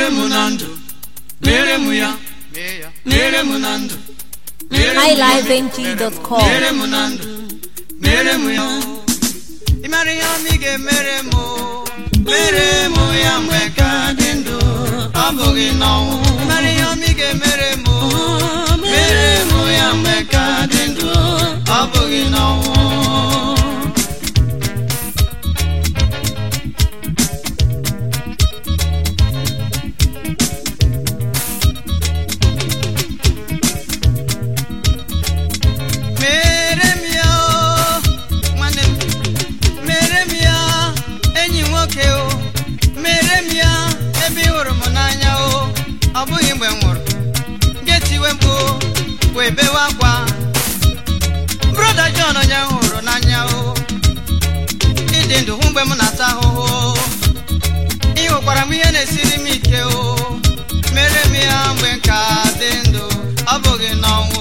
mere m na ndụ mere m ya mee ya mere m na ndụ mere m ya highlifeng.com mere m na ndụ mere m ya ị mara ihe ọma ị ga-emere m o. mere m ya mgbe ka dị ndụ ọ bụghị n'ọnwụ ị mara ihe ọma ị ga-emere m o. mere m ya mgbe ka dị ndụ ọ bụghị n'ọnwụ mere m ya o nwanne m mere m ya enyi nwoke o mere m ya ebe ị hụrụ m n'anya o ọ bụghị mgbe m nwụrụ getiwe mkpu wee bewe akwa broda John onye m hụrụ n'anya o ịdị ndụ hụ mgbe m na-ata ahụhụ ị hụkwara m ihe na-esiri m ike o mere m ya mgbe m ka dị ndụ ọ bụghị n'ọnwụ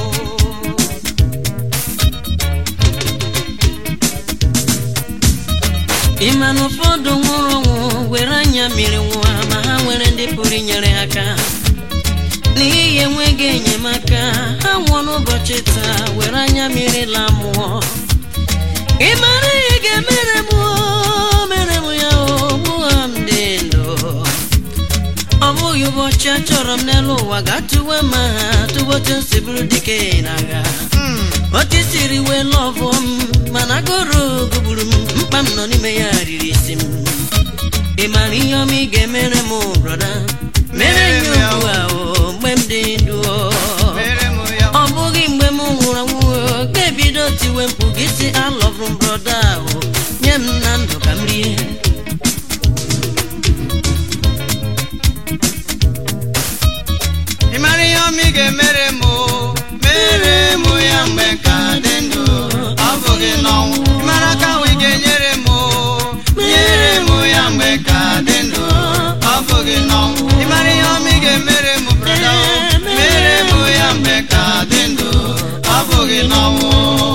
ịma na ụfọdụ nwụrụ ọnwụ were anya mmiri nwa ma ha nwere ndị pụrụ inyere ha aka n'ihi enweghị enyemaka ha nwụọ n'ụbọchị taa were anya mmiri la mmụọ ị mara ihe ga-emere m o, mere m ya o gbuo m dị ndụ ọ bụghị ụbọchị a chọrọ m n'elu ụwa ga-atụwe ma ha tụbotu nsi bụrụ dike n'agha otu siri wee lọvụ m mana agụrụ gugburu m mkpa m nọ n'ime ya riri isi m ị mara ihe ọma ị ga-emere m brọda mere nye ugbu a o mgbe m dị ndụ o. mere m ya ọ bụghị mgbe m nwụrụ anwụ o, ga-ebido tiwe mkpu gị si alọvụ m brọda ahụ nye m na ndụ ka m rie ị mara ihe ọma ị ga-emere m o mere m ya mgbe ka dị ndụ ọ bụghị n'ọnwụ ị mara aka ahụ ị ga-enyere m o nyere m ya mgbe ka dị ndụ ọ bụghị n'ọnwụ ị mara ihe ọma ị ga-emere m brọda o mere m ya mgbe ka dị ndụ ọ bụghị n'ọnwụ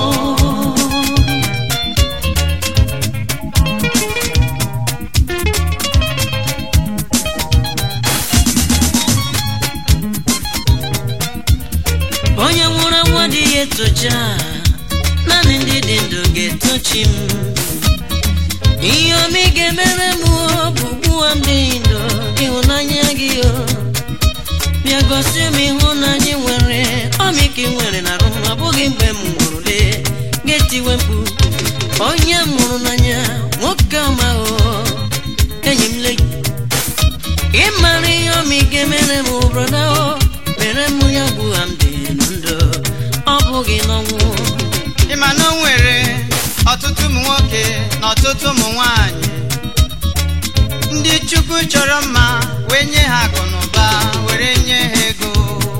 onye nwụrụ anwụ adịghị etocha naanị ndị dị ndụ ga-etochi m ihe ọma ị ga-emere m o, bụ gbuo m dị ndụ ịhụnanya gị o bịa gosi m ịhụnanya ị nwere ọmịka ị nwere na arụ m ọ bụghị mgbe m nwụrụ lee ga-etiwe mkpu onye m hụrụ n'anya nwoke ọma o enyi m le ị mara ihe ọma ị ga-emere m brọda o mere m ya gbuo m dị ndụ ọ bụghị n'ọnwụ ị ma na o nwere ọtụtụ ụmụ nwoke na ọtụtụ ụmụ nwanyị ndị chukwu chọrọ mma wee nye ha akụ na ụba were nye ha ego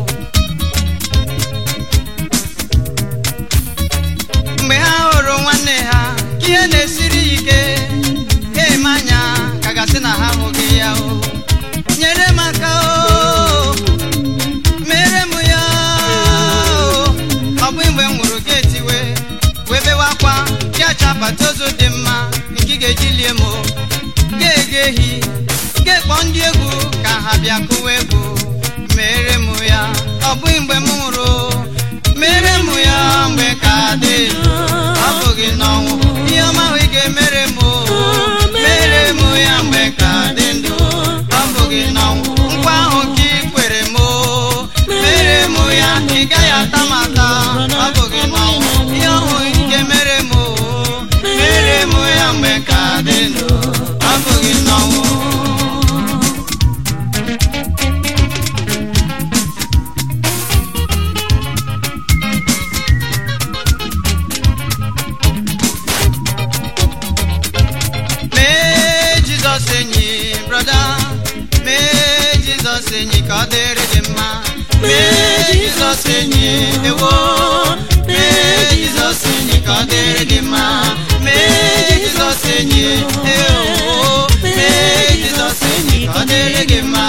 mgbe ha hụrụ nwanne ha ka ihe na-esiri ya ike ha eme anya ka gasị na ha hụghị ya o nyere m aka o mere m ya o ọ bụ mgbe m nwụrụ geeti wee wee bewe akwa gacha akpata ozu dị mma nke ị ga-eji lie m o ga-ege ehi ga-ekpọ ndị egwu ka ha bịa kụwa egwu mere m ya ọ bụghị mgbe m nwụrụ mere m ya mgbe ka dị ndụ ọ bụghị n'ọnwụ ihe ọma ahụ ị ga-emere m o mere m ya mgbe ka dị ndụ ọ bụghị n'ọnwụ nkwa ahụ ka ị kwere m o mere m ya ị gaghị ata m ata ọ bụghị n'ọnwụ ihe ọhụ ị ga-emere m o mere m ya mgbe ka dị ndụ ọ bụghị n'ọnwụ mee jizọs enyi brọda mee jizọs enyi ka ọ dịrị gị mma mee jizọs enyi ewo mee jizọs enyi ka ọ dịrị gị mma mee jizọs enyi ewo mee jizọs enyi ka ọ dịrị gị mma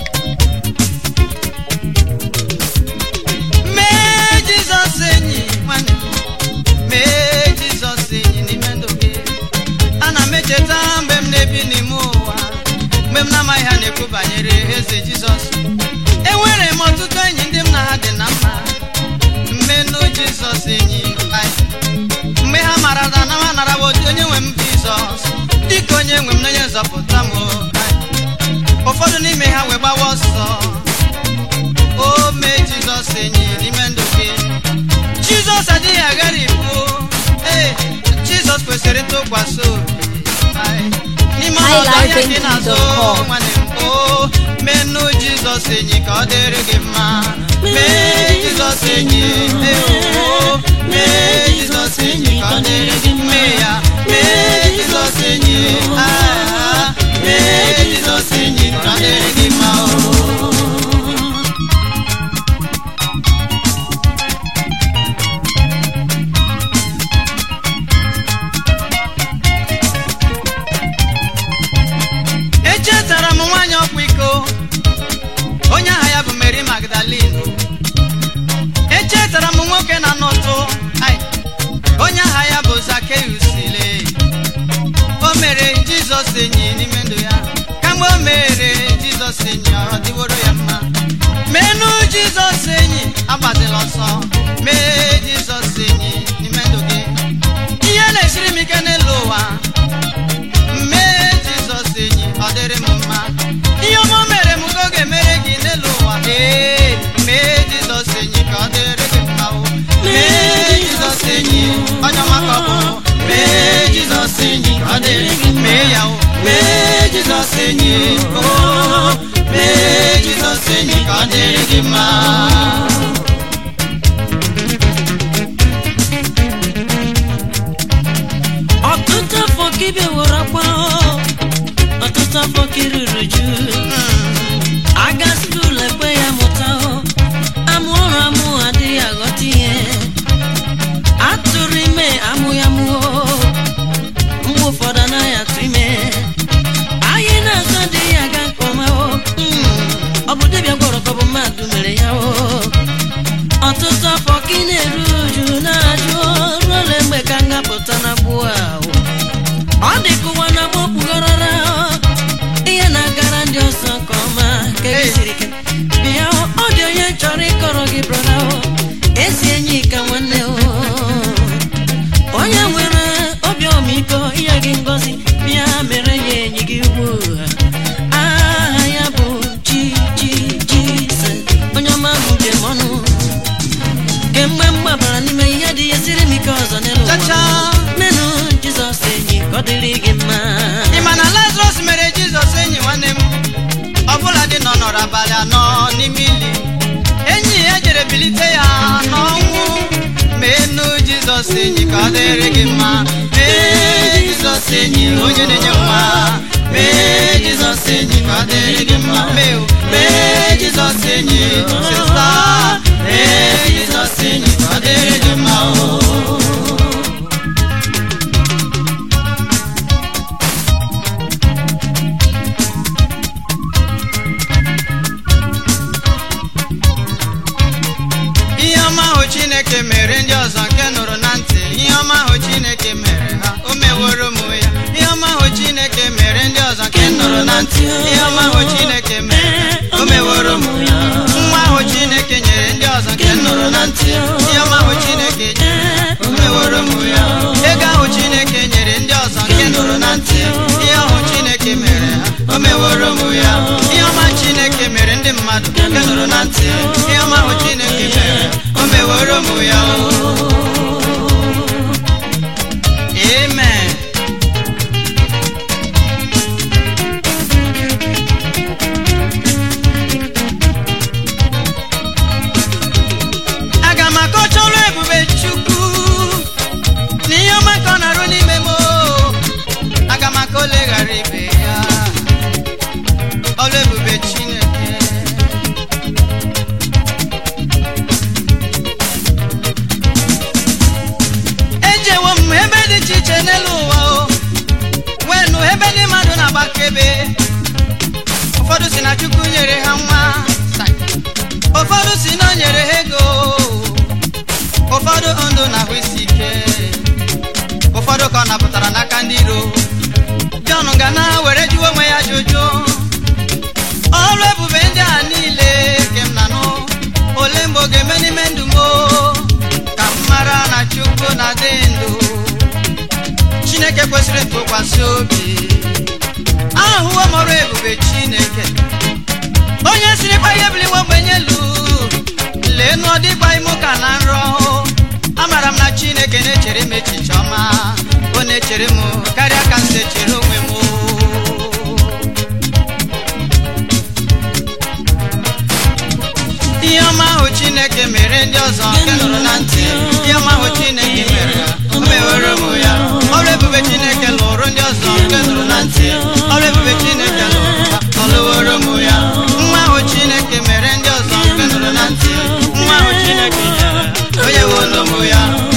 mee jizọs enyi onye nwe m na onye nzọpụta m o. ụfọdụ n'ime ha wee gbawa ọsọ o mee jizọs enyi n'ime ndụ gị jizọs adịghị agharịpụ ee jizọs kwesịrị ntụkwasị obi Ai, n'ime ọnọdụ ahịa gị na-azụ nwanne m o menụ jizọs enyi ka ọ dịrị gị mma mee jizọs enyi ee, o mee jizọs enyi ka ọ dịrị gị mma mee ya mee jizọs enyi ah, mee jizọs enyi ka ọ dịrị gị mma o echetara m nwaanyị ọkwa iko onye aha ya bụ Mary Magdalene echetara m nwoke na nọtụ ai, onye aha ya bụ Zakeus le o mere Jizọs enyi n'ime ndụ ya kamgbe o mere Jizọs enyi ọ dịworo ya mma menụ Jizọs enyi agbazila ọsọ mee Jizọs enyi n'ime ndụ gị ihe na-esiri m ike n'elu ụwa mee jizọs enyi ọ dịrị m mma ihe ọma o mere m ka ọ ga-emere gị n'elu ụwa ee mee jizọs enyi ka ọ dịrị gị mma o mee jizọs enyi onye ọma ka ọ bụ mee jizọs enyi ka ọ dịrị gị mee ya o mee jizọs enyi o mee jizọs enyi ka ọ dịrị gị mma ọtụtụ afọ ka ibe were akwa ọtụtụ afọ ka iruru ju aga skuul ekwe ya mụta amụ ọrụ amụ adịghị aghọta ihe atụrụ ime amụ ya mụọ mgbe ụfọdụ anaghị atụ ime anyị na-azụ adịghị aga nke ọma o Mm, ọ bụ dibịa gwọrọ ka ọ bụ mmadụ mere ya o ọtụtụ afọ ka ị na-eru uju na-ajụ ruo ole mgbe ka m ga-apụta na gbuo ahụ ọ dị ka ụwa na-agba okpugharara ihe na-agara ndị ọzọ nke ọma ka gị siri ike bịa ọ dị onye chọrọ ịkọrọ gị brọda o ezi enyi ka nwanne o onye nwere obi ọmịiko inye gị ngọzi bịa mere ya enyi gị ugbu a aha ya bụ chi chi jizọs onye ọma bụ njem ọnụ kemgbe m gbabara n'ime ihe dị ya siri m ike ọzọ n'elu ụwa Chacha. menụ jizọs enyi ka ọ dịrị gị mma ị ma na lazarus mere jizọs enyi nwanne m ọbụla dị nọ nọrọ abalị anọ n'ime ili enyi ya jere bilite ya n'ọnwụ menụ jizọs enyi ka ọ dịrị gị mma mee jizọs enyi onye na-enye nwa mee jizọs enyi ka ọ dịrị gị mma mee o, mee jizọs enyi sista mee jizọs enyi ka ọ dịrị gị mma o ihe ọma ahụ chineke mere ndị ọzọ nke nụrụ na ntị ihe ọma ahụ chineke mere ha o meworo m ya ihe ọma ahụ chineke mere ndị ọzọ nke nụrụ na ntị ihe ọma ahụ chineke mere ha, o meworo m ya nwa ahụ chineke nyere ndị ọzọ nke nụrụ na ntị ihe ọma ahụ chineke nyere o meworo m ya ego ahụ chineke nyere ndị ọzọ nke nụrụ na ntị ihe ahụ chineke mere ha o meworo m ya ihe ọma chineke mere ndị mmadụ nke nụrụ na ntị ihe ọma ahụ chineke mere o meworo m ya amen aga m akọcha ọrụ ebube chukwu na ihe ọma ka ọ na-arụ n'ime m o. aga m aka ole ghara ibe ya ọrụ ebube chineke ejewo m ebe dị iche iche n'elu ụwa o wee nụ ebe ndị mmadụ na-agbakebe ụfọdụ si na chukwu nyere ha nwa ụfọdụ si na o nyere ha ego ụfọdụ ndụ na ahụ isi ike ụfọdụ ka ọ napụtara n'aka ndị iro jọn ga na were jụọ onwe ya jụjụ ọrụ ebube ndị a niile ke m na nụ ole mgbe ọ ga-eme n'ime ndụ m o? ka m mara na chukwu na-adị ndụ chineke kwesịrị ntụkwasị obi ahụwo m ọrụ ebube chineke onye sirikwa ihe biliwe ogbenye elu lee nụ ọdịgba ime ụka na nrọ amara m na chineke na-echere m echiche ọma ọ na-echere m karịa ka m si echere onwe m ihe ọma ahụ chineke mere ndị ọzọ nke nụrụ na ntị ihe ọma ahụ chineke mere o mewere m ya ọrụ ebube chineke lụrụ ndị ọzọ nke nụrụ na ntị ọrụ ebube chineke lụrụ ha ọ lụworo m ya nwa ahụ chineke mere ndị ọzọ nke nụrụ na ntị nwa ahụ chineke nyere onye wolo m ya